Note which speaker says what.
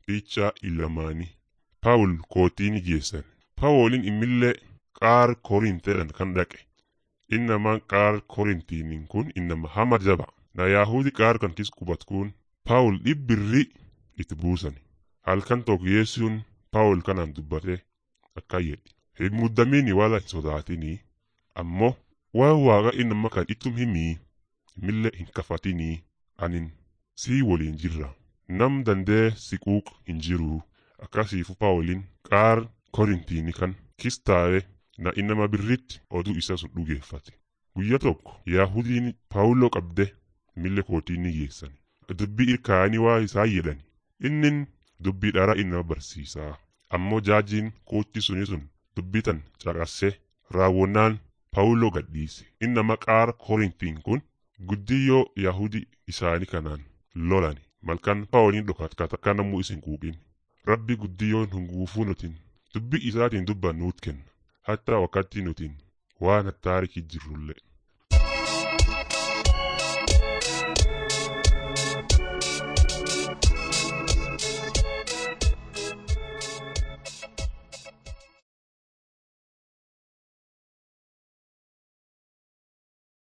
Speaker 1: Picha ilamaanii Paawul kootiin geessan. Paawuliin immillee qaar korinteedhaan kan dhaqe. Innamaan qaar korintiiniin kun innama hama jaba. Na Yaahudi qaar kan kis qubatkuun Paawul dhibbirri itti buusan. Halkan tokko yeessuun Paawul kanaan dubbate akka jedhe. Hin muddamiini wala hin sodaatinii. Ammoo waan waaqa innama kan ittum himii. Immillee hin kafatinii. Anin sii waliin jirra. Nam dandee siquuq hin jiruu. Akkasiifu Paawuliin qaar korintiini kan kis taa'e na innama birritti oduu isa sun dhugeeffate. Guyya tokko Yaahudiin Paawuloo qabde mille kootii ni geessan. Dubbii irkaanii waa isaa jedhan. Innin dubbii dhara innama barsiisaa. Ammoo jaajiin kootti suni sun dubbii tan caqasse raawwannaan Paawuloo gadhiise. Innama qaar korintiin kun guddiyyoo Yaahudi isaanii kanaan lolani. Malkan Paawuliin dhokatkata kana namuu isin quuqin. Rabbi guddiyyoon hunguufuu nutin dubbii isaatiin dubbannuut kenna. Hatta wakkatti nutin waan hattaarikii jirrullee.